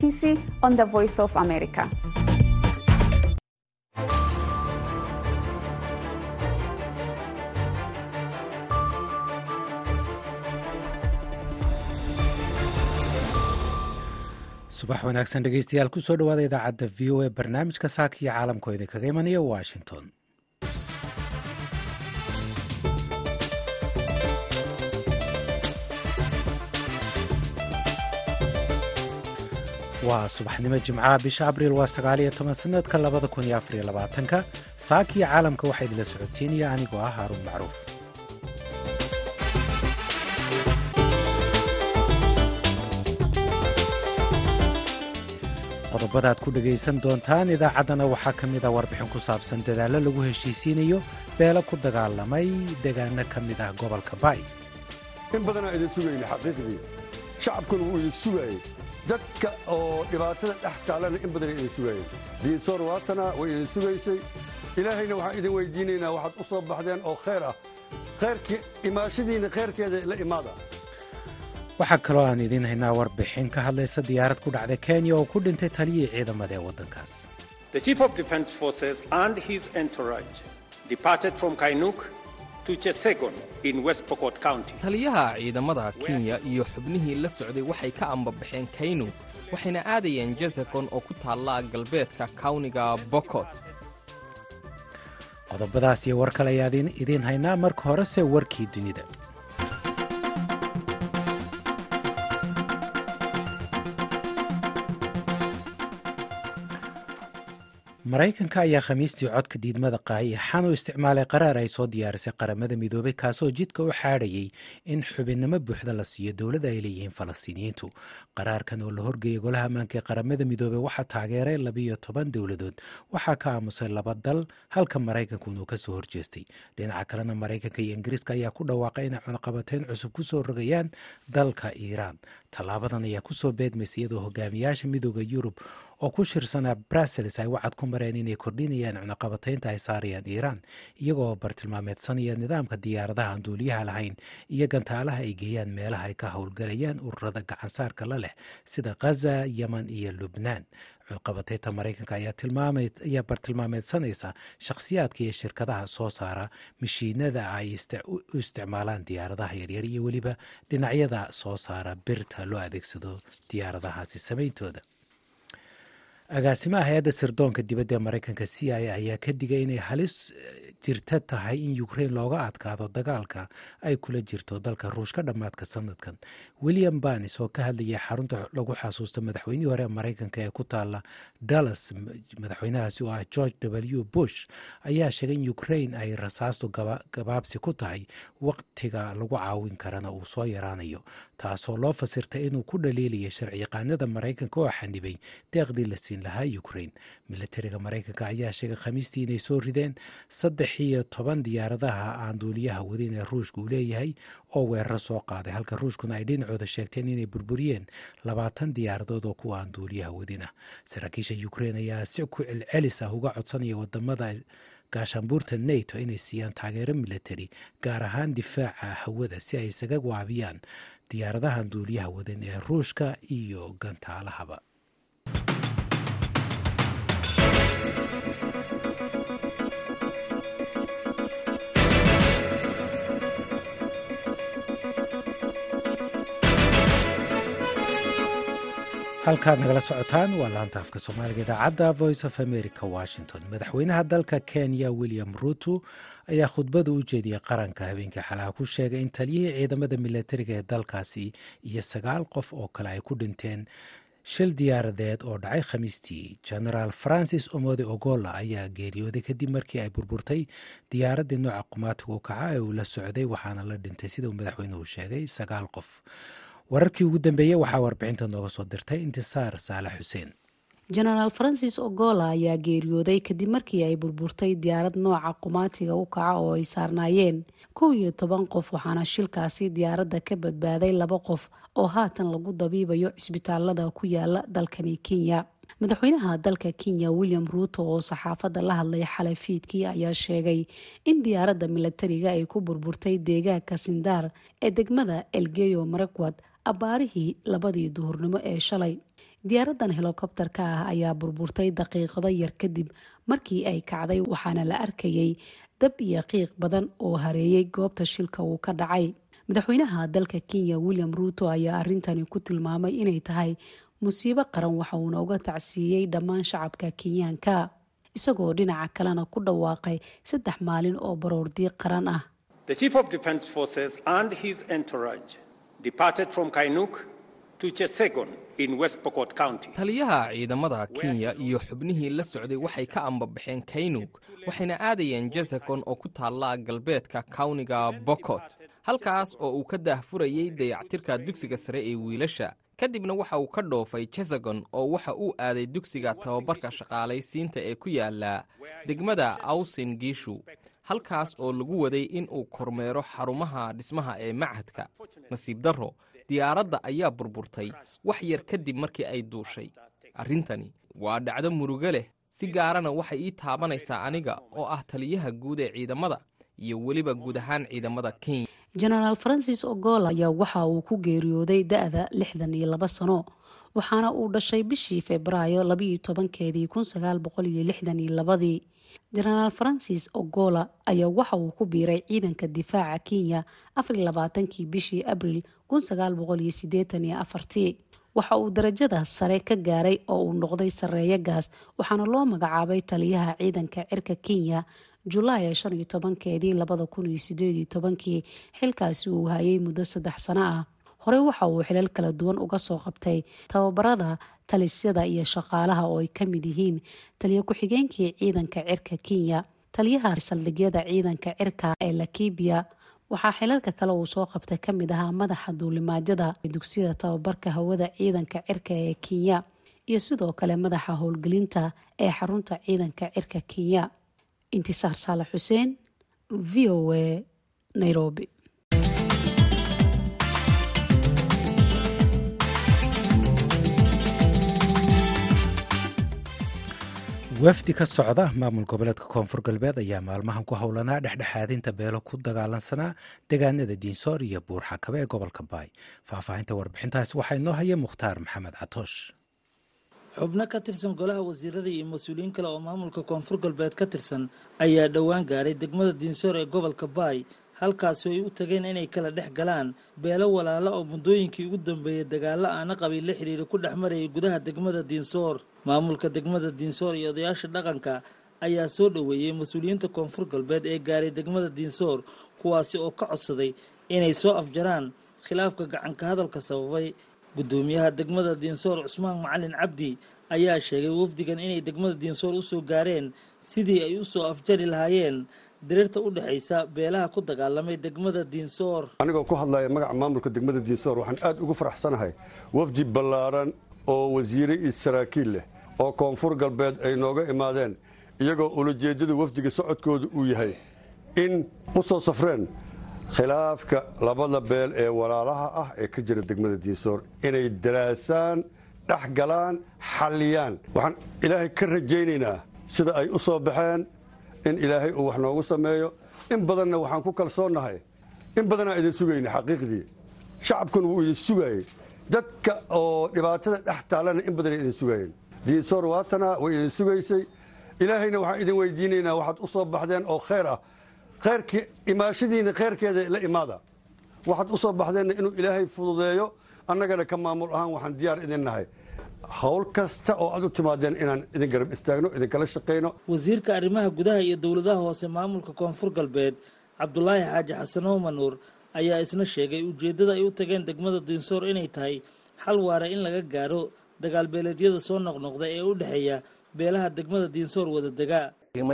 on the Voice of America. subax wanaagsan dhegeystayaal kusoo dhawaada idaacadda v o a barnaamijka saaka iyo caalamka oo idinkaga imanaya washington waa subaxnimo jimcaha bisha abriil waa sagaaliyo toban sanadka labada kun iyo afariyo labaatanka saaka iyo caalamka waxaa idinla socodsiinaya anigoo ah haaruun macruuf qodobada aad ku dhegaysan doontaan idaacaddana waxaa ka mid ah warbixin ku saabsan dadaallo lagu heshiisiinayo beelo ku dagaalamay deegaano ka mid ah gobolka baay in badanaa idin sugayna xaqiiqdii shacabkuna wuu idin sugaayey dadka oo dhibaatada dhex taalana in badanay idin sugaayeen diinsoor waatana way idin sugaysay ilaahayna waxaan idin weydiinaynaa waxaad u soo baxdeen oo khayr ah khayrkii imaashadiinna khayrkeeda la imaada waxaa kaloo aan idiin haynaa warbixin ka hadlaysa diyaarad ku dhacda kenya oo ku dhintay taliyii ciidamada ee waddankaas taliyaha ciidamada kenya iyo xubnihii la socday waxay ka ambabaxeen kaynu waxayna aadayeen jazakon oo ku taalla galbeedka kawniga bokot qodobadaas iyo war kale ayaa idiin haynaa marka horese warkii dunida maraykanka ayaa khamiistii codka diidmada qaayixan u isticmaalay qaraar ay soo diyaarisay qaramada midoobay kaasoo jidka u xaadhayay in xubinnimo buuxda la siiyo dowladda ay leeyihiin falastiiniyiintu qaraarkan oo la horgeeyay golaha ammaanka ee qaramada midoobey waxaa taageeray labiyo toban dowladood waxaa ka aamusay laba dal halka maraykanku inuu kasoo horjeestay dhinaca kalena maraykanka iyo ingiriiska ayaa ku dhawaaqay inay cunaqabateyn cusub kusoo rogayaan dalka iiraan tallaabadan ayaa kusoo beegmaysa iyadoo hogaamiyaasha midooda yurub oo ku shirsanaa brussels ay wacad ku mareen inay kordhinayaan cunaqabataynta ay saarayaan iiraan iyagoo bartilmaameedsanaya nidaamka diyaaradaha aan duuliyaha lahayn iyo gantaalaha ay geeyaan meelaha ay ka howlgalayaan ururada gacansaarka la leh sida khaza yeman iyo lubnaan cunaqabataynta maraykanka ayaa bartilmaameedsanaysa shakhsiyaadka iyo shirkadaha soo saara mashiinada ay u isticmaalaan diyaaradaha yaryar iyo weliba dhinacyada soo saara birta loo adeegsado diyaaradahaasi samayntooda agaasimaha hay-adda sirdoonka dibadda ee maraykanka c i a ayaa ka digay inay halis jirta tahay in ukrain looga adkaado dagaalka ay kula jirto dalka ruushka dhammaadka sanadkan william banis oo ka hadlayay xarunta lagu xasuusta madaxweynihii hore ee maraykanka ee ku taala dallas madaxweynahaasi oo ah george w bush ayaa sheegay in ukrain ay rasaastu gabaabsi ku tahay waqtiga lagu caawin karana uu soo yaraanayo taasoo loo fasirtay inuu ku dhaliilaya sharciyaqaanada maraykanka oo xanibay deeqdii la siin lahaa ukrain milatariga maraykanka ayaa sheegay khamiistii inay soo rideen saddex iyo toban diyaaradaha aan duuliyaha wadin ee ruushka uu leeyahay oo weeraro soo qaaday halka ruushkuna ay dhinacooda sheegteen inay burburiyeen labaatan diyaaradood oo kuwa aan duuliyaha wadin ah saraakiisha ukrain ayaa si ku celcelis ah uga codsanaya wadamada gaashaanbuurta nato inay siiyaan taageero milatari gaar ahaan difaaca hawada si ay isaga waabiyaan diyaaradahan duuliyaha wadin ee ruushka iyo gantaalahaba halkaad nagala socotaan waa laanta afka soomaaliga idaacadda voice of america washington madaxweynaha dalka kenya william ruto ayaa khudbada u jeediyey qaranka habeenkii xalaha ku sheegay in taliyihii ciidamada milatariga ee dalkaasi iyo sagaal qof oo kale ay ku dhinteen shil diyaaradeed oo dhacay khamiistii genaraal francis omode ogola ayaa geeriyooday kadib markii ay burburtay diyaaraddii nooca qumaatiga u kaca ee uu la socday waxaana la dhintay sida uu madaxweynuhu sheegay sagaal qof wararkii ugu dambeeyey waxaa warbixinta nooga soo dirtay intisaar saalax xuseen jenaraal francis ogola ayaa geeriyooday kadib markii ay burburtay diyaarad nooca qumaatiga u kaca oo ay saarnaayeen kow iyo toban qof waxaana shilkaasi diyaaradda ka badbaaday laba qof oo haatan lagu dabiibayo cisbitaalada ku yaala dalkani kenya madaxweynaha dalka kenya william ruuto oo saxaafadda la hadlay xalay fiidkii ayaa sheegay in diyaaradda milatariga ay ku burburtay deegaanka sindaar ee degmada elgeyo marakwad abbaarihii labadii duhurnimo ee shalay diyaaradan helokobtarka ah ayaa burburtay daqiiqado yar kadib markii ay kacday waxaana la arkayay dab iyo qiiq badan oo hareeyay goobta shilka uu ka dhacay madaxweynaha dalka kenya william ruuto ayaa arintani ku tilmaamay inay tahay musiibo qaran waxa uuna uga tacsiiyey dhammaan shacabka kenyaanka isagoo dhinaca kalena ku dhawaaqay saddex maalin oo baroordiiq qaran ah taliyaha ciidamada kenya iyo xubnihii la socday waxay ka ambabaxeen kaynug waxayna aadayeen jazakon oo ku taalla galbeedka kawniga bokot halkaas oo uu ka daahfurayay dayactirka dugsiga sare ee wiilasha kadibna waxa uu ka dhoofay jazagon oo waxa uu aaday dugsiga tababarka shaqaalaysiinta ee ku yaala degmada awsin giishu halkaas oo lagu waday in uu kormeero xarumaha dhismaha ee machadka nasiib darro diyaaradda ayaa burburtay wax yar kadib markii ay duushay arrintani waa dhacdo murugo leh si gaarana waxay ii taabanaysaa aniga oo ah taliyaha guud ee ciidamada iyo weliba guud ahaan ciidamada kenya genaraal francis ogola ayaa waxa uu ku geeriyooday da-da lixdan iyo laba sano waxaana uu dhashay bishii febraayo labaiyo tobankeedii kun sagaal boqol iyo lixdan iyo labadii genaraal francis ogola ayaa waxa uu ku biiray ciidanka difaaca kenya afar iyo labaatankii bishii abril kun sagaal boqol iyo sideetan iyo afartii waxa uu darajada sare ka gaaray oo uu noqday sareeyo gaas waxaana loo magacaabay taliyaha ciidanka cirka kenya julaay shan iyo tobankeedii labada kun iyo sideed iyo tobankii xilkaasi uu hayay muddo saddex sano ah horey waxa uu xilal kala duwan uga soo qabtay tababarada talisyada iyo shaqaalaha oo ay ka mid yihiin taliya ku-xigeenkii ciidanka cirka kenya taliyaha saldhigyada ciidanka cirka ee lakibiya waxaa xilalka kale uu soo qabtay kamid ahaa madaxa duulimaadyada dugsiyada tababarka hawada ciidanka cirka ee kenya iyo sidoo kale madaxa howlgelinta ee xarunta ciidanka cirka kenya intisaar saalax xuseen v o a nairobi wafdi ka socda maamul goboleedka koonfur galbeed ayaa maalmahan ku howlanaa dhexdhexaadinta beelo ku dagaalansanaa deegaanada diinsoor iyo buurxakabe ee gobolka baay faahfaahinta warbixintaasi waxaa inoo haya mukhtaar maxamed catoosh xubno ka tirsan golaha wasiirada iyo mas-uuliyiin kale oo maamulka koonfur galbeed ka tirsan ayaa dhowaan gaaray degmada diinsoor ee gobolka baay halkaasi ay u tageen inay kala dhex galaan beelo walaala oo muddooyinkii ugu dambeeyey dagaalo aana qabiil la xidhiira ku dhex marayay gudaha degmada diinsoor maamulka degmada diinsoor iyo odayaasha dhaqanka ayaa soo dhoweeyey mas-uuliyiinta koonfur galbeed ee gaaray degmada diinsoor kuwaasi oo ka codsaday inay soo afjaraan khilaafka gacanka hadalka sababay guddoomiyaha degmada diinsoor cusmaan macalin cabdi ayaa sheegay wafdigan inay degmada diinsoor usoo gaareen sidii ay usoo afjari lahaayeen diriirta u dhexaysa beelaha ku dagaalamay degmada diinsoor anigoo ku hadlaya magaca maamulka degmada diinsoor waxaan aad ugu faraxsanahay wafdi ballaaran oo wasiire iyo saraakiil leh oo koonfur galbeed ay nooga imaadeen iyagoo ulajeeddada wafdiga socodkooda uu yahay in u soo safreen khilaafka labada beel ee walaalaha ah ee ka jira degmada diinsoor inay daraasaan dhex galaan xalliyaan waxaan ilaahay ka rajaynaynaa sida ay u soo baxeen in ilaahay uu wax noogu sameeyo in badanna waxaan ku kalsoonnahay in badanaa idin sugayna xaqiiqdii shacabkuna wuu idin sugaayey dadka oo dhibaatada dhex taallana in badanay idin sugaayeen diinsoor waatana way idin sugaysay ilaahayna waxaan idin weydiinaynaa waxaad u soo baxdeen oo khayr ah khayrkii imaashadiina khayrkeeda la imaada waxaad u soo baxdeenna inuu ilaahay fududeeyo annagana ka maamul ahaan waxaan diyaar idin nahay howl kasta oo aad u timaadeen inaan idin garab istaagno idinkala shaqayno wasiirka arrimaha gudaha iyo dowladaha hoose maamulka koonfur galbeed cabdulaahi xaaji xasan oomanuur ayaa isna sheegay ujeeddada ay u tageen degmada diinsoor inay tahay xal waara in laga gaaro dagaalbeeleedyada soo noqnoqda ee u dhexeeya beelaha degmada diinsoor wada degaa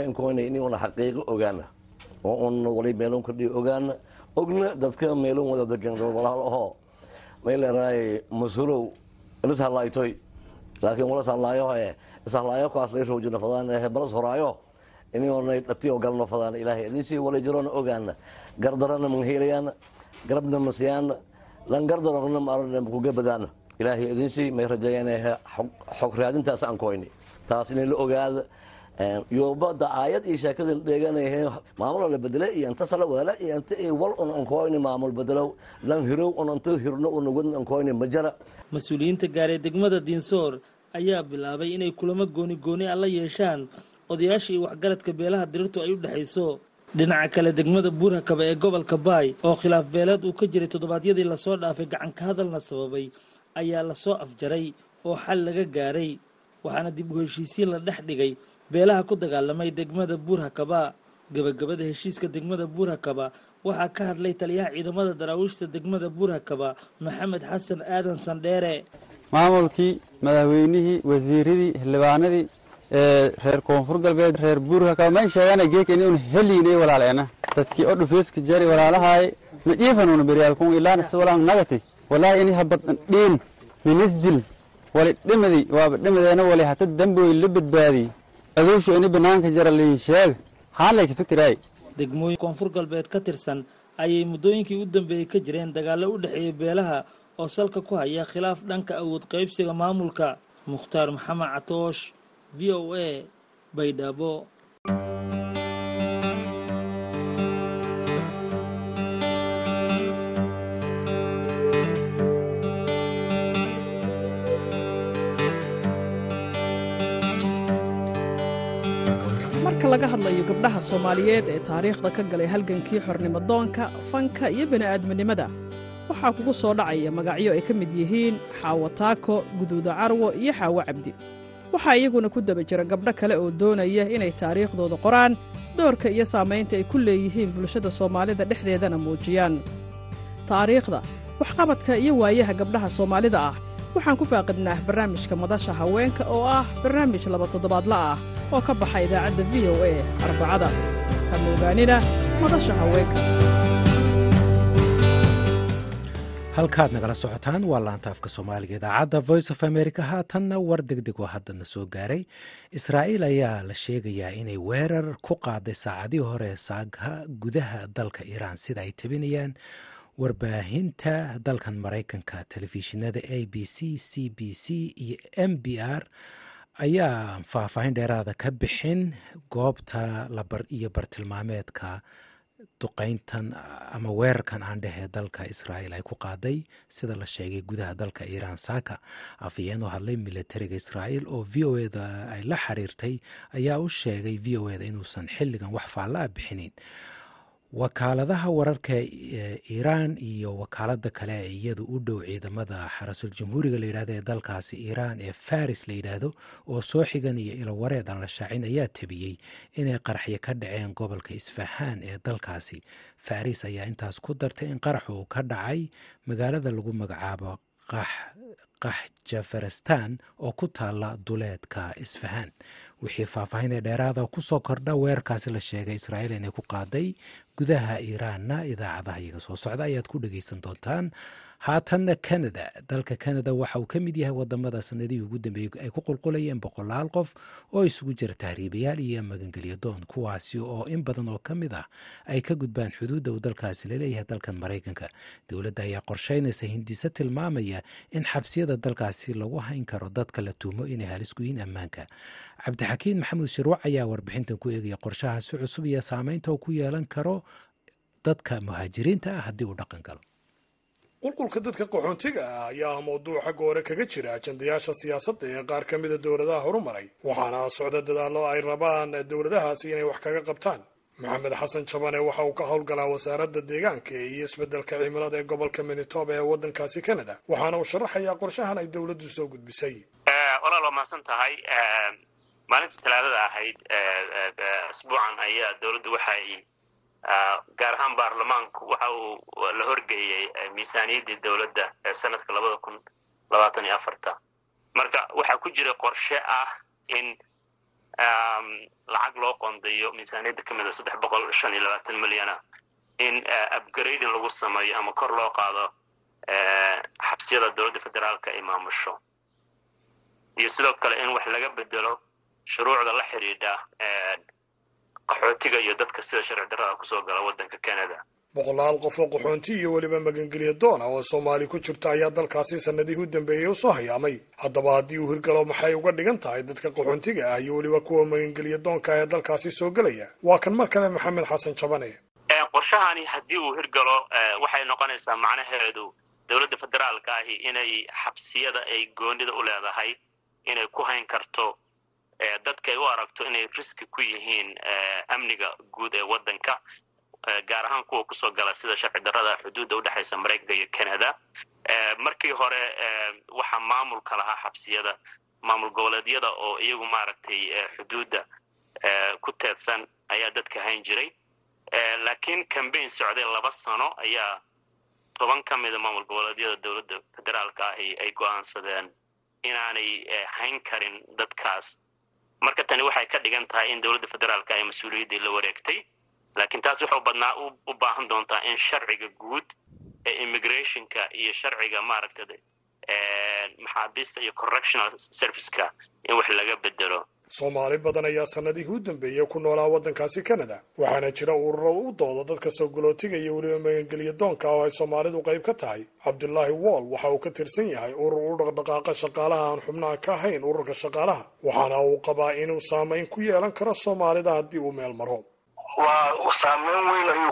inuuna xaqiiqo ogaana oo un wali meelon kordhiyo ogaana ogna dadka meelon wada degan walaal ahoo may leerahay masulow ilis hadlaaytoy laakiin walas hadlaayo ee ishalaayo kaas lay roojina fadaan ee balas horaayo inay dhatiyo galno fadaan ilaahay idinsii wala jirona ogaana gardarana manheelayaana garabna masiyaana lan gardarogna maarana kuga badaana ilaahay idinsii may rajeeyaan xog raadintaas aan koyni taas inay la ogaada yobada aayad iyo sheekada dheeganayhe maamula la bedele iyo inta sala wala iyo inta wal un ankoyni maamul bedelow lan hirow un inta hirno una wadn ankoyni majara mas-uuliyiinta gaaree degmada diinsoor ayaa bilaabay inay kulamo gooni gooni a la yeeshaan odayaasha iyo waxgaradka beelaha dirirtu ay u dhexayso dhinaca kale degmada buurhakaba ee gobolka baay oo khilaaf beeleed uu ka jiray toddobaadyadii lasoo dhaafay gacanka hadalna sababay ayaa lasoo afjaray oo xal laga gaaray waxaana dib u heshiisiin la dhex dhigay beelaha ku dagaalamay degmada buurhakaba gebagabada heshiiska degmada buurhakaba waxaa ka hadlay taliyaha ciidamada daraawiishta degmada buurhakaba maxamed xasan aadan sandheere maamulkii madaxweynihii wasiiradii xildhibaanadii reer koonfur galbeed reer buurhakaba mayn sheegana geeka in un heliynay walaaleena dadkii o dhufeeska jari walaalahaaye ma iifanuna beryaalkun ilaan siwalaan nagati walaahi ini habad dhiin minisdil wali dhimadi waaba dhimadeena wali hata damboy la badbaadiy aduushu ini banaanka jara liin sheeg haalay ka fikiraay degmooyin koonfur galbeed ka tirsan ayay muddooyinkii u dambeeyey ka jireen dagaallo u dhexeeya beelaha oo salka ku haya khilaaf dhanka awood qaybsiga maamulka mukhtaar maxamed catoosh v o a baydhabo marka laga hadlayo gabdhaha soomaaliyeed ee taariikhda ka galay halgankii xornimodoonka fanka iyo bini'aadminimada waxaa kugu soo dhacaya magacyo ay ka mid yihiin xaawo taako guduuda carwo iyo xaawo cabdi waxaa iyaguna ku daba jira gabdho kale oo doonaya inay taariikhdooda qoraan doorka iyo saamaynta ay ku leeyihiin bulshada soomaalida dhexdeedana muujiyaan taariikhda waxqabadka iyo waayaha gabdhaha soomaalida ah waxaan ku faaqidnaa barnaamijka madasha haweenka oo ah barnaamij laba toddobaadla ah oo ka baxa idaacadda v o a arbacada hamoogaanina madasha haweenka halkaad nagala socotaan waa laanta afka soomaaliga idaacadda voice of america haatanna war deg deg oo haddana soo gaaray israa'iil ayaa la sheegayaa inay weerar ku qaaday saacadihii hore saagha gudaha dalka iiraan sida ay tabinayaan warbaahinta dalkan maraykanka telefishinada a b c c b c iyo m b r ayaa faahfaahin dheeraada ka bixin goobta iyo bartilmaameedka duqeyntan ama weerarkan aan dhehee dalka israa'iil ay ku qaaday sida la sheegay gudaha dalka iiraan saaka afhayeen oo hadlay militariga israa'iil oo v o eda ay la xiriirtay ayaa u sheegay v o eda inuusan xilligan wax faalla a bixinin wakaaladaha wararka iiraan iyo wakaalada kale ee iyadu u dhow ciidamada xarasul jamhuuriga layidhahdo ee dalkaasi iiraan ee faris la yidhaahdo oo soo xigan iyo ilowareed aan la shaacin ayaa tabiyey inay qaraxyo ka dhaceen gobolka isfahaan ee dalkaasi faris ayaa intaas ku dartay in qarax uu ka dhacay magaalada lagu magacaabo qax jafaristan oo ku taala duleedka isfahaan wixii faahfaahinee dheeraada kusoo kordha weerarkaasi la sheegay israa'iil inay ku qaaday gudaha iiraanna idaacadaha iyaga soo socda ayaad ku dhegeysan doontaan haatanna canada dalka canada waxa uu ka mid yahay wadamada sanadihii ugu dambeeyey ay ku qulqulayeen boqolaal qof oo isugu jira tahriibayaal iyo magangelyo doon kuwaasi oo in badan oo ka mid ah ay ka gudbaan xuduudda uu dalkaasi laleeyahay dalkan maraykanka dowladda ayaa qorsheynaysa hindise tilmaamaya in xabsiyada dalkaasi lagu hayn karo dadka la tuumo inay halis ku yihiin ammaanka cabdixakiin maxamuud shirwac ayaa warbixintan ku eegaya qorshahaasi cusub iyo saameynta uu ku yeelan karo dadka muhaajiriinta ah haddii uu dhaqan galo qulqulka dadka qaxoontiga ah ayaa ah mawduuc xagga hore kaga jira ajandayaasha siyaasadda ee qaar ka mida dowladaha horumaray waxaana socda dadaallo ay rabaan dowladahaasi inay wax kaga qabtaan maxamed xasan jabane waxa uu ka howlgalaa wasaaradda deegaanka iyo isbeddelka cimilada ee gobolka minitoba ee waddankaasi canada waxaana uu sharaxayaa qorshahan ay dowladdu soo gudbisay walaal waa mahadsan tahay maalintii talaadada ahayd asbuucan ayaa dowladdu waxay gaar ahaan baarlamaanku waxa uu la horgeeyey miisaaniyaddii dowladda ee sanadka labada kun labaatan iyo afarta marka waxaa ku jira qorshe ah in lacag loo qondayo miisaaniyadda ka mida saddex boqol shan iyo labaatan milyana in upgrading lagu sameeyo ama kor loo qaado xabsiyada dowladda federaalka ay maamusho iyo sidoo kale in wax laga bedelo shuruucda la xidhiidha qaxootiga iyo dadka sida sharci darrada kusoo gala waddanka canada boqolaal qof oo qaxoonti iyo weliba magangelya doona oo soomaali ku jirta ayaa dalkaasi sannadihii u dambeeyey usoo hayaamay haddaba haddii uu hirgalo maxay uga dhigan tahay dadka qaxoontiga ah iyo weliba kuwa magangelya doonka ee dalkaasi soo gelaya waa kan mar kale maxamed xasan jabane qorshahani haddii uu hirgalo waxay noqonaysaa macnaheedu dowladda federaalka ahi inay xabsiyada ay goonida u leedahay inay ku hayn karto dadka ay u aragto inay riski ku yihiin amniga guud ee waddanka gaar ahaan kuwa kusoo gala sida sharci darrada xuduudda udhexaysa maraykanka iyo canada markii hore waxaa maamulka lahaa xabsiyada maamul goboleedyada oo iyagu maaragtay xuduudda ku teedsan ayaa dadka hayn jiray laakiin cambaign socday laba sano ayaa toban ka mida maamul goboleedyada dowladda federaalka ahi ay go-aansadeen inaanay hayn karin dadkaas marka tani waxay ka dhigan tahay in dowladda federaalka ay mas-uuliyaddii la wareegtay laakiin taas wuxuu badnaa u baahan doontaa in sharciga guud ee immigrationka iyo sharciga maaragta maxaabiista iyo correctional serviceka in wax laga bedelo soomaali badan ayaa sannadihii u dambeeyey ku noolaa waddankaasi canada waxaana jira ururo u dooda dadka soo galootiga iyo weliba magangelya doonka oo ay soomaalidu qayb ka tahay cabdulaahi wool waxa uu ka tirsan yahay urur u dhaqdhaqaaqa shaqaalaha aan xubnaha ka ahayn ururka shaqaalaha waxaana uu qabaa inuu saamayn ku yeelan karo soomaalida haddii uu meel maro waa saameyn weyn ayuu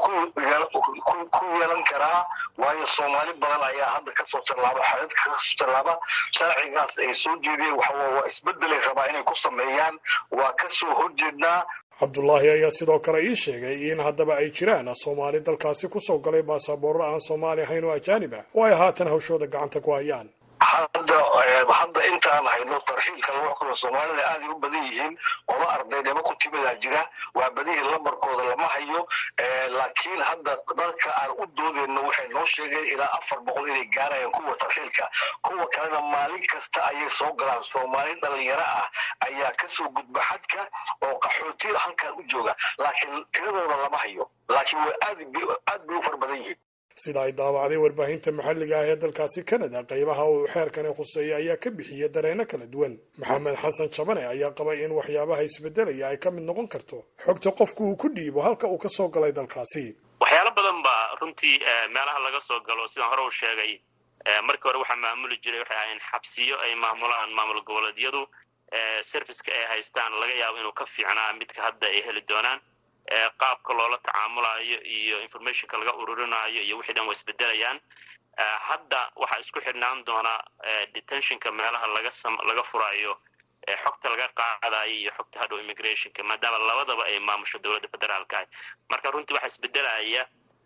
ku yeelan karaa waayo soomaali badan ayaa hadda kasoo tallaaba xadadka kasoo tallaaba sharcigaas ay soo jeediyeen waxawa waa isbedelay rabaa inay ku sameeyaan waa kasoo horjeednaa cabdulaahi ayaa sidoo kale ii sheegay in haddaba ay jiraan soomaali dalkaasi kusoo galay baasaboorro aan soomaali ahayn oo ajaanib ah oo ay haatan hawshooda gacanta ku hayaan hadda hadda intaan hayno tarxiilka lagu xukumo soomaalida aaday u badan yihiin qolo ardaynimo ku timidaa jira waa badihii lambarkooda lama hayo laakiin hadda dadka aan u doodeyno waxay noo sheegeen ilaa afar boqol inay gaarayaan kuwa tarxiilka kuwa kalena maalin kasta ayay soo galaan soomaali dhalinyaro ah ayaa kasoo gudba xadka oo qaxooti halkan u jooga laakiin tiradooda lama hayo laakiin way aad aad bay u fara badan yihiin sida ay daawacday warbaahinta maxalliga ah ee dalkaasi canada qaybaha uu xeerkani khuseeya ayaa ka bixiyay dareenno kala duwan maxamed xasan jabane ayaa qabay in waxyaabaha isbedelaya ay ka mid noqon karto xogta qofku uu ku dhiibo halka uu ka soo galay dalkaasi waxyaalo badan ba runtii meelaha laga soo galo sidaan hore u sheegay markii hore waxaa maamuli jiray waxay ahayn xabsiyo ay maamulaan maamul goboleedyadu serviceka ay haystaan laga yaabo inuu ka fiicnaa midka hadda ay heli doonaan qaabka loola tacaamulayo iyo informationka laga ururinaayo iyo wixii dhan waa isbedelayaan hadda waxaa isku xidhnaan doonaa detentionka meelaha laga laga furaayo xogta laga qaadayo iyo xogta hadhow immigrationka maadaama labadaba ay maamusho dowladda federaalka ah marka runtii waxaa isbedelaya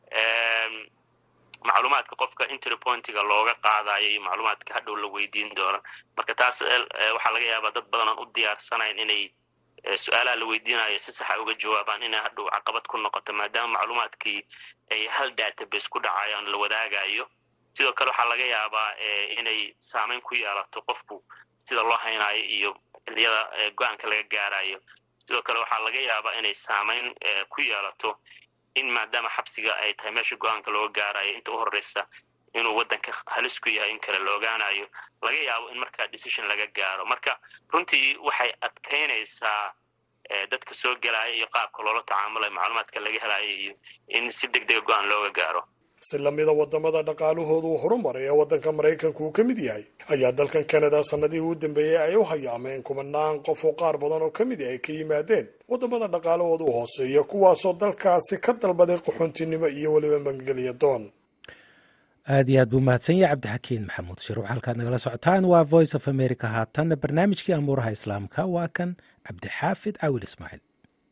macluumaadka qofka interpointiga looga qaadayo iyo macluumaadka hadhow la weydiin doono marka taas waxaa laga yaabaa dad badan aan u diyaarsanayn inay su-aalaha la weydiinayo si saxa uga jawaabaan inay hadhow caqabad ku noqoto maadaama macluumaadkii ay hal database ku dhacayaan la wadaagayo sidoo kale waxaa laga yaabaa inay saameyn ku yeelato qofku sida loo haynaayo iyo xiliyada go-aanka laga gaarayo sidoo kale waxaa laga yaabaa inay saameyn ku yeelato in maadaama xabsiga ay tahay meesha go-aanka looga gaarayo inta u horeysa inuu waddanka halis ku yahay in kale la ogaanayo laga yaabo in markaa decision laga gaaro marka runtii waxay adkaynaysaa dadka soo gelaya iyo qaabka loola tacaamulayo macluumaadka laga helayo iyo in si deg dega go-aan looga gaaro si lamida wadamada dhaqaalahooda uu horumaray ee waddanka maraykanku uu ka mid yahay ayaa dalkan canada sannadihii u dambeeyey ay u hayaameen kumanaan qof oo qaar badan oo ka mid ah ay ka yimaadeen waddamada dhaqaalahooda u hooseeya kuwaasoo dalkaasi ka dalbaday qaxoontinimo iyo weliba magangelya doon aad iyo aad buu mahadsan yahay cabdixakiin maxamuud shiruuc halkaad nagala socotaan waa voice of america haatanna barnaamijkii amuuraha islaamka waa kan cabdixaafid cawil ismaaciil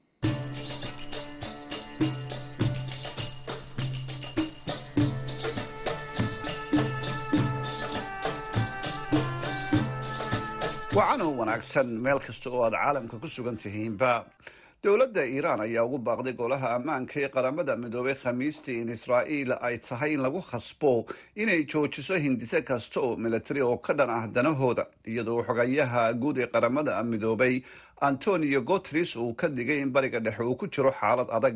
wacanoo wanaagsan meel kasta oo aad caalamka ku sugan tihiinba dowladda iiraan ayaa ugu baaqday golaha ammaanka ee qaramada midoobay khamiistii in israa'iil ay tahay in lagu khasbo inay joojiso hindise kasta oo milatari oo ka dhan ah danahooda iyadoo xogayaha guud ee qaramada midoobay antonio guteres uu ka digay in bariga dhexe uu ku jiro xaalad adag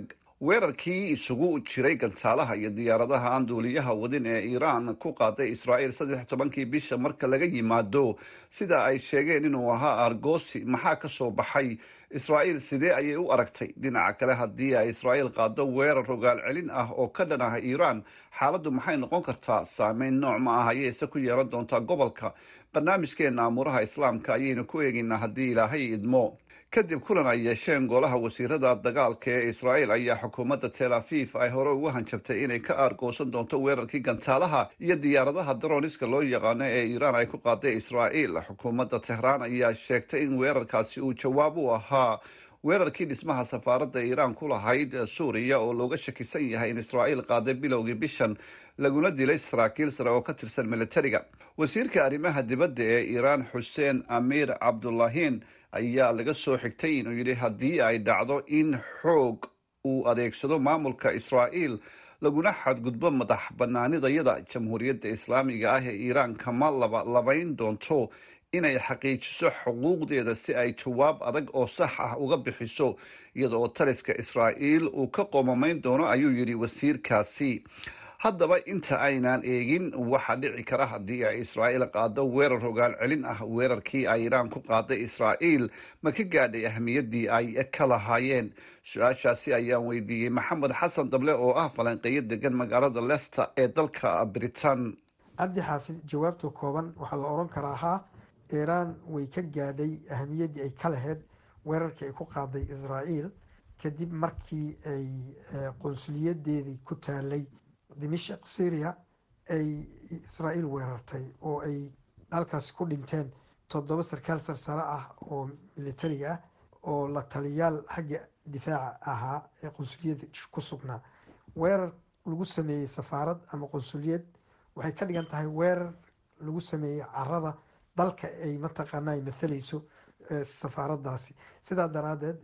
weerarkii isugu jiray gantaalaha iyo diyaaradaha aan duuliyaha wadin ee iiraan ku qaaday israa'iil saddex tobankii bisha marka laga yimaado sida ay sheegeen inuu ahaa argosi maxaa ka soo baxay israa'iil sidee ayay u aragtay dhinaca kale haddii ay israa'iil qaado weerar rogaal celin ah oo ka dhan ah iiraan xaaladdu maxay noqon kartaa saameyn nooc ma ah ayayse ku yeelan doontaa gobolka barnaamijkeena amuuraha islaamka ayaynu ku eegaynaa haddii ilaahay idmo kadib kulan ay yeesheen golaha wasiirada dagaalka ee israa'iil ayaa xukuumadda tel aviv ay hore ugu hanjabtay inay ka aargoosan doonto weerarkii gantaalaha iyo diyaaradaha daroniska loo yaqaano ee iiraan ay ku qaaday israa'iil xukuumadda tehraan ayaa sheegtay in weerarkaasi uu jawaab u ahaa weerarkii dhismaha safaaradda iiraan ku lahayd suuriya oo looga shakisan yahay in israa'iil qaaday bilowgii bishan laguna dilay saraakiil sare oo ka tirsan militariga wasiirka arrimaha dibadda ee iiraan xuseen amiir cabdulahiin ayaa laga soo xigtay inuu yidhi haddii ay dhacdo in xoog uu adeegsado maamulka israa'iil laguna xadgudbo madax banaanidayada jamhuuriyadda islaamiga ah ee iiraan kama laba labayn doonto inay xaqiijiso xuquuqdeeda si ay jawaab adag oo sax ah uga bixiso iyada oo taliska israa'iil uu ka qoomamayn doono ayuu yidhi wasiirkaasi haddaba inta aynaan eegin waxaa dhici kara haddii ay israa'iil qaado weerar rogaal celin ah weerarkii ay iiraan ku qaaday israa'iil ma ka gaadhay ahmiyaddii ay ka lahaayeen su-aashaasi ayaan weydiiyey maxamed xasan dable oo ah falanqeeyo degan magaalada leicester ee dalka britain cabdi xaafid jawaabta kooban waxaa la odhan karaa haa iiraan way ka gaadhay ahamiyaddii ay ka lahayd weerarkii ay ku qaaday israa'iil kadib markii ay qunsuliyadeedii ku taalay dimashik syria ay israa'iil weerartay oo ay halkaasi ku dhinteen toddoba sarkaal sarsare ah oo militariga ah oo la taliyaal xagga difaaca ahaa ee qunsuliyadda ku sugnaa weerar lagu sameeyey safaarad ama qunsuliyad waxay ka dhigan tahay weerar lagu sameeyey carada dalka ay mataqaana ay mathalayso safaaraddaasi sidaa daraaddeed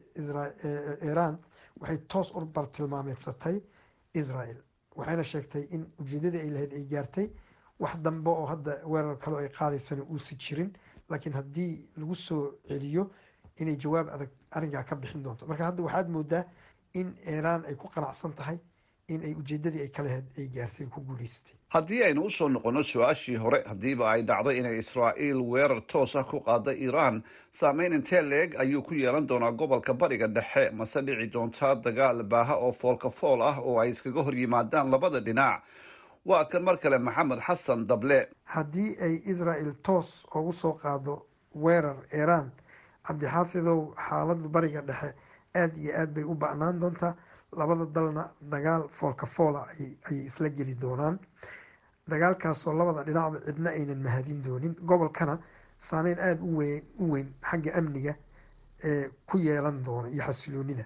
iiraan waxay toos u bartilmaameedsatay israel waxayna sheegtay in ujeedadii ay lahayd ay gaartay wax dambe oo hadda weerar kaleo ay qaadaysana uusi jirin laakiin haddii lagu soo celiyo inay jawaab adag arrinkaa ka bixin doonto marka hadda waxaad moodaa in iiraan ay ku qanacsan tahay in ay ujeedadii ay ka lahayd ay gaartay ku guulaysatay haddii aynu usoo noqonno su-aashii hore haddiiba ay dhacdo inay israa'iil weerar toos ah ku qaada iiraan saameyn intee leeg ayuu ku yeelan doonaa gobolka bariga dhexe mase dhici doontaa dagaal baaha oo foolka fool ah oo ay iskaga hor yimaadaan labada dhinac waa kan mar kale maxamed xasan dable haddii ay israel toos ugu soo qaado weerar iiraan cabdixaafidow xaaladda bariga dhexe aada iyo aad bay u ba'naan doontaa labada dalna dagaal foolka foola ayay isla geli doonaan dagaalkaasoo labada dhinacba cidna aynan mahadin doonin gobolkana saameyn aada u weyn u weyn xagga amniga ee ku yeelan doono iyo xasiloonida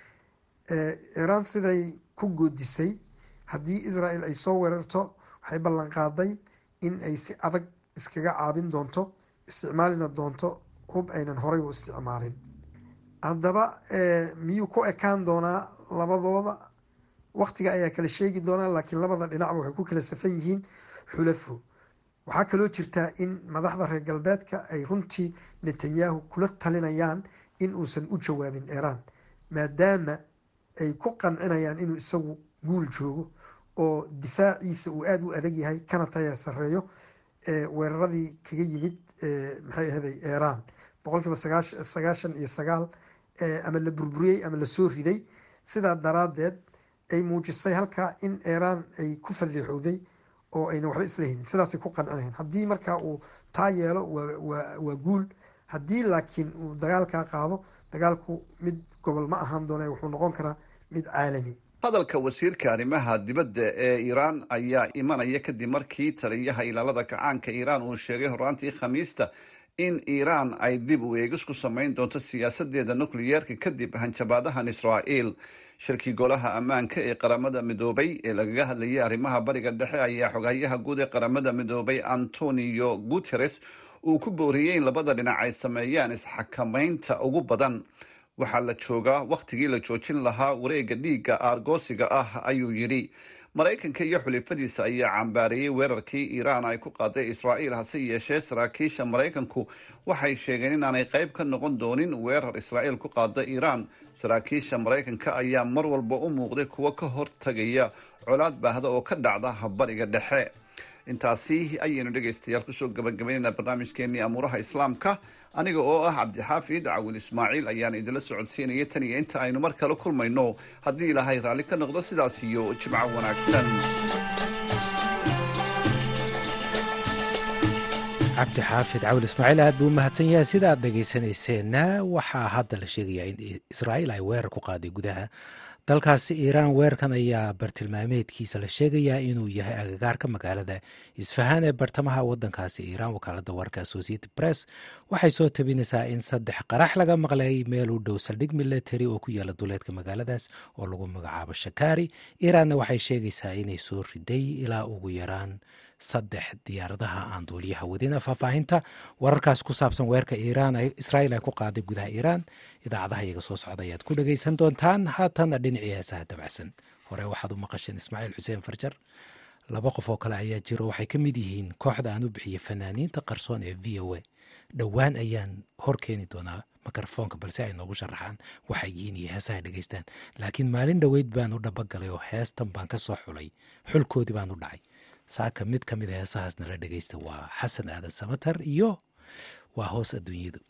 iiraan siday ku goodisay haddii israel ay soo weerarto waxay ballan qaaday in ay si adag iskaga caabin doonto isticmaalina doonto hub aynan horay u isticmaalin haddaba miyuu ku ekaan doonaa labadooda waktiga ayaa kala sheegi doonaa laakiin labada dhinacba waxay ku kala safan yihiin xulafo waxaa kaloo jirtaa in madaxda reer galbeedka ay runtii netanyahu kula talinayaan in uusan u jawaabin iiraan maadaama ay ku qancinayaan inuu isagu guul joogo oo difaaciisa uu aada u adag yahay kana taya sareeyo weeraradii kaga yimid maxay ahaday iiraan boqol kiiba sagaashan iyo sagaal ama la burburiyey ama lasoo riday sidaa daraaddeed ay muujisay halkaa in iiraan ay ku fadiixowday oo ayna waxba isla helin sidaasay ku qancinayan haddii markaa uu taa yeelo waa guul haddii laakiin uu dagaalkaa qaado dagaalku mid gobol ma ahaan doona wuxuu noqon karaa mid caalami hadalka wasiirka arrimaha dibadda ee iiraan ayaa imanaya kadib markii taliyaha ilaalada kacaanka iiraan uu sheegay horaantii khamiista in iiraan ay dib u eegis ku samayn doonto siyaasadeeda nukliyeerka kadib hanjabaadahan israa'iil shirkii golaha ammaanka ee qaramada midoobay ee lagaga hadlayay arrimaha bariga dhexe ayaa xogayaha guud ee qaramada midoobay antonio guteres uu ku booriyey in labada dhinac ay sameeyaan isxakamaynta ugu badan waxaa la joogaa wakhtigii la joojin lahaa wareega dhiigga aargoosiga ah ayuu yidhi maraykanka iyo xulifadiisa ayaa cambaareeyey weerarkii iiraan ay ku qaaday israa'iil hase yeeshee saraakiisha maraykanku waxay sheegeen inaanay qayb ka noqon doonin weerar israa'iil ku qaada iiraan saraakiisha maraykanka ayaa mar walba u muuqday kuwo ka hortagaya colaad baahda oo ka dhacda bariga dhexe intaasi ayaynu dhegaystayaal kusoo gabagabaynaynaa barnaamijkeenii amuuraha islaamka aniga oo ah cabdixaafid cawil ismaaciil ayaan idinla socodsiinaya tan iyo inta aynu mar kale kulmayno haddii ilaahay raalli ka noqdo sidaas iyo jimco wanaagsan cabdi xaafid cawil ismaaciil aad buu u mahadsan yahay sida aad dhegaysanayseena waxaa hadda la sheegayaa in israa'iil ay weerar ku qaaday gudaha dalkaasi iiraan weerarkan ayaa bartilmaameedkiisa la sheegayaa inuu yahay agagaarka magaalada isfahaan ee bartamaha wadankaasi iiraan wakaalada warka associated press waxay soo tabinaysaa in saddex qarax laga maqlay meel u dhow saldhig military oo ku yaala duleedka magaaladaas oo lagu magacaabo shakaari iiraanna waxay sheegaysaa inay soo riday ilaa ugu yaraan saddex diyaaradaha aan duuliyaha wadina faahfaahinta wararkaas ku saabsan weerka iiraan israa'iil ay ku qaaday gudaha iiraan idaacadaha iyaga soo socda ayaad ku dhagaysan doontaan haatanna dhinacii heesaha dabacsan hore waxaad u maqasheen ismaaciil xuseen farjar laba qof oo kale ayaa jiro waxay ka mid yihiin kooxda aan u bixiyey fanaaniinta qarsoon ee v o a dhowaan ayaan hor keeni doonaa mikrofoonka balse ay noogu sharaxaan waxay yihiin iyo heesaha dhegaystaan laakiin maalin dhoweyd baan u dhabagalay oo heestan baan ka soo xulay xulkoodii baan u dhacay saaka mid ka mid a heesahaas nala dhegaysta waa xasan aadan samatar iyo waa hoos adduunyadu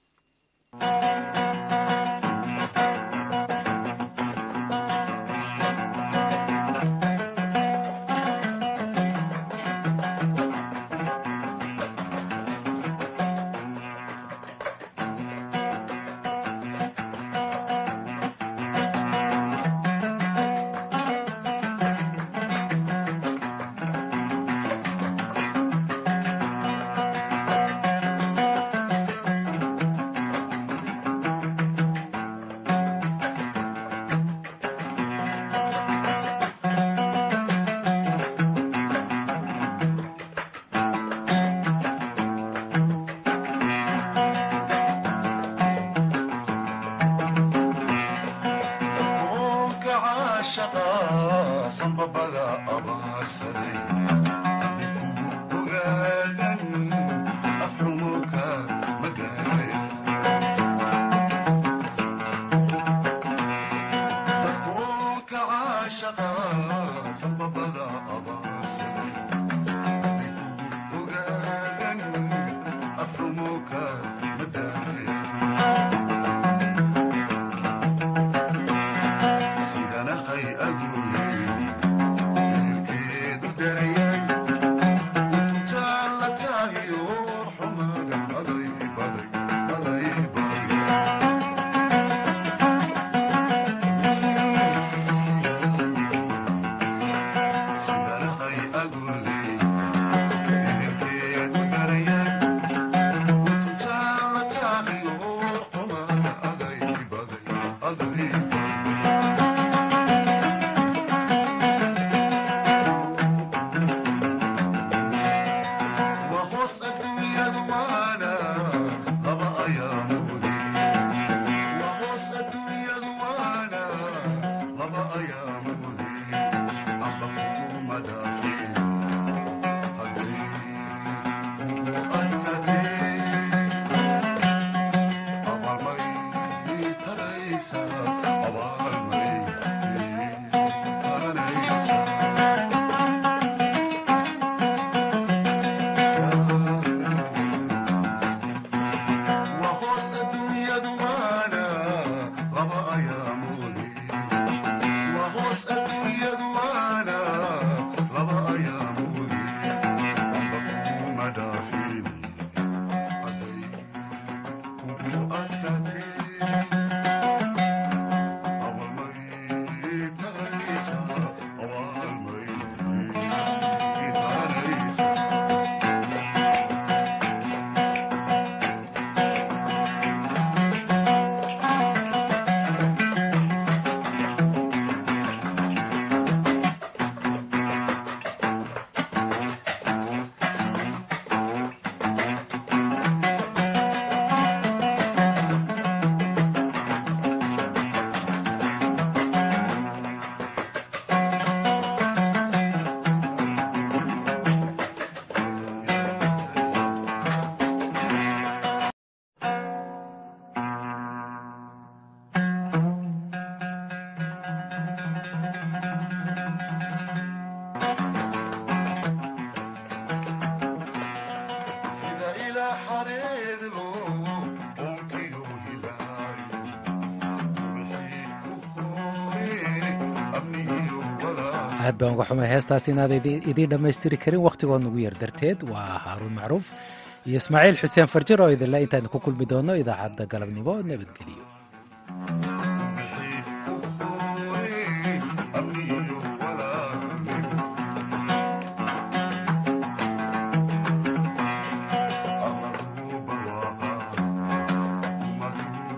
aad baan uga xumay heestaas inaad idiin dhammaystiri karin wakhtigood nugu yar darteed waa haaruun macruuf iyo ismaaciil xuseen farjar oo idinle intaan ku kulmi doono idaacadda galabnimo nabadgeliyo